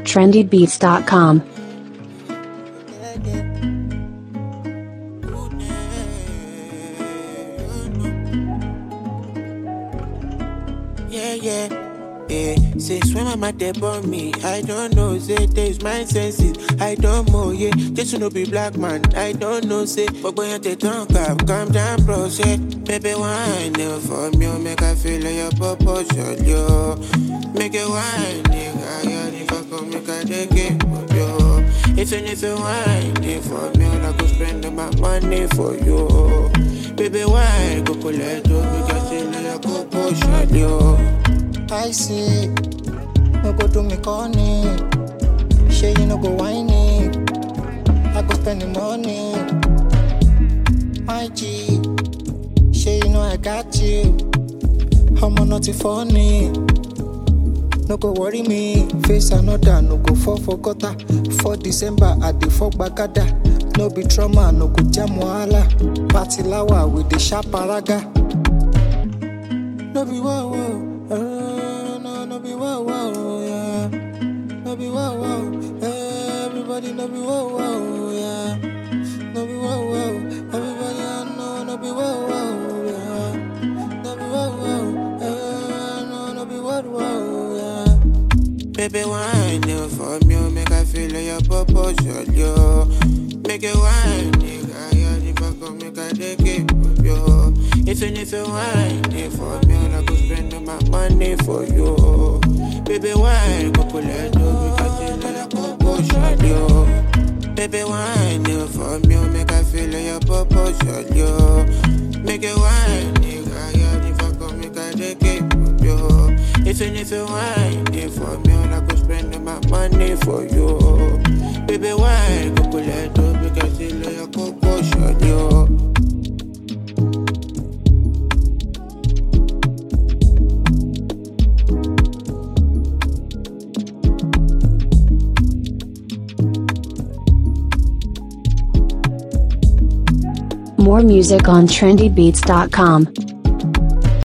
trendybeats.com. Yeah, yeah. Yeah, say swim my deb on me. I don't know, say there's my senses. I don't know, yeah. This no be black man. I don't know, say. But when you take tongue up, calm down, bro. Say, baby, wine yeah, for me. oh, Make I feel like your proportion, yo. Make it wine, nigga. Yeah, if I come, make I take it, yo. If you if you wine yeah, for me, I go spend my money for you. Baby, why go collect you? Make I feel like your proportion, yo. I see. No go do me corny. Sure you no go whiny. I go spend the money. My G. Sure you know I got you. I'm not funny. No go worry me. Face another. No go fall for gutter. For December at the fuck bagada. No be trauma. No go jam wahala. Party lawa with the sharp paraga. No be wow wow. Uh, no, no be wow wow, yeah. No be wow wow. Everybody no be wow wow, yeah. No be wow wow. Everybody I know no be wow wow, yeah. No be wow wow. Uh, no, no be wow wow, yeah. Baby, wine yeah, for me, oh, make I feel like your proportion, yo. Make it wine, nigga, yeah, if I come, make I take it, yo. If you if you wine yeah, for me, I go spend all my money for you. Baby, wine, go collect you, make I feel like your proportion, yo. Baby, wine yeah, for me, oh, make I feel like your proportion, yo. Make it wine, nigga, yeah, if I come, make I take it, yo. If you if you wine yeah, for me, I go spend all my money for you. Baby, why go collect you, make I feel like your proportion, yo. More music on trendybeats.com.